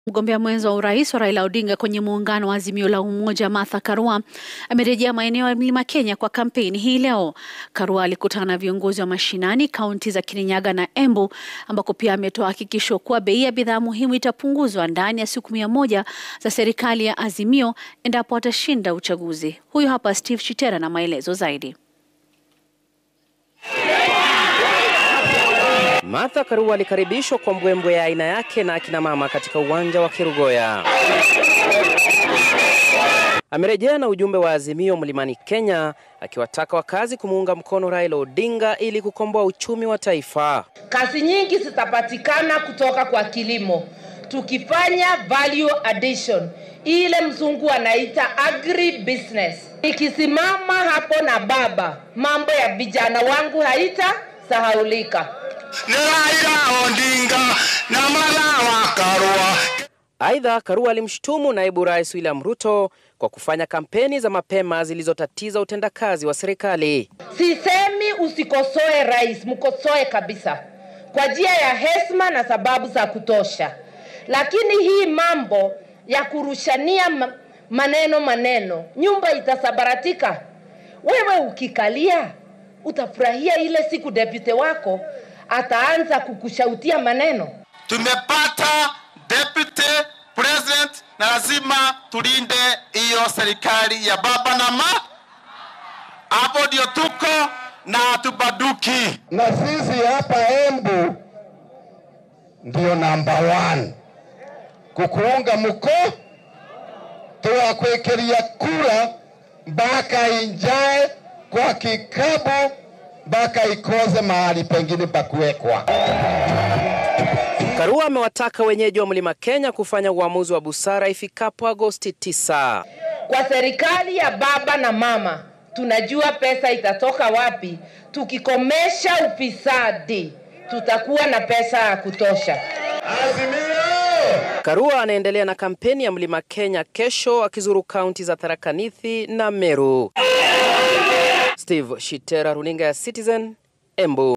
Mgombea mwenza wa urais wa Raila Odinga kwenye muungano wa Azimio la Umoja, Martha Karua amerejea maeneo ya Mlima Kenya kwa kampeni hii leo. Karua alikutana na viongozi wa mashinani kaunti za Kirinyaga na Embu, ambako pia ametoa hakikisho kuwa bei ya bidhaa muhimu itapunguzwa ndani ya siku mia moja za serikali ya Azimio endapo atashinda uchaguzi. Huyu hapa Steve Chitera na maelezo zaidi. Martha Karua alikaribishwa kwa mbwembwe ya aina yake na akina mama katika uwanja wa Kerugoya. Amerejea na ujumbe wa Azimio Mlimani Kenya akiwataka wakazi kumuunga mkono Raila Odinga ili kukomboa uchumi wa taifa. Kazi nyingi zitapatikana kutoka kwa kilimo tukifanya value addition, ile mzungu anaita agri business. Nikisimama hapo na baba, mambo ya vijana wangu haitasahaulika. Ni Raila Odinga na Martha Karua. Aidha, Karua alimshutumu naibu rais William Ruto kwa kufanya kampeni za mapema zilizotatiza utendakazi wa serikali. Sisemi usikosoe rais, mkosoe kabisa kwa njia ya heshima na sababu za kutosha, lakini hii mambo ya kurushania ma- maneno maneno, nyumba itasabaratika. Wewe ukikalia utafurahia ile siku deputy wako ataanza kukushautia maneno. Tumepata deputy president na lazima tulinde hiyo serikali ya baba na ma. Hapo ndio tuko na hatubaduki. na sisi hapa Embu ndio namba one kukuunga mko twakwikiria kura mpaka injae kwa kikabu mpaka ikoze mahali pengine pa kuwekwa. Karua amewataka wenyeji wa Mlima Kenya kufanya uamuzi wa busara ifikapo Agosti 9. Kwa serikali ya baba na mama, tunajua pesa itatoka wapi. Tukikomesha ufisadi, tutakuwa na pesa ya kutosha. Karua anaendelea na kampeni ya Mlima Kenya kesho akizuru kaunti za Tharaka Nithi na Meru. Steve Shitera, runinga ya Citizen, Embu.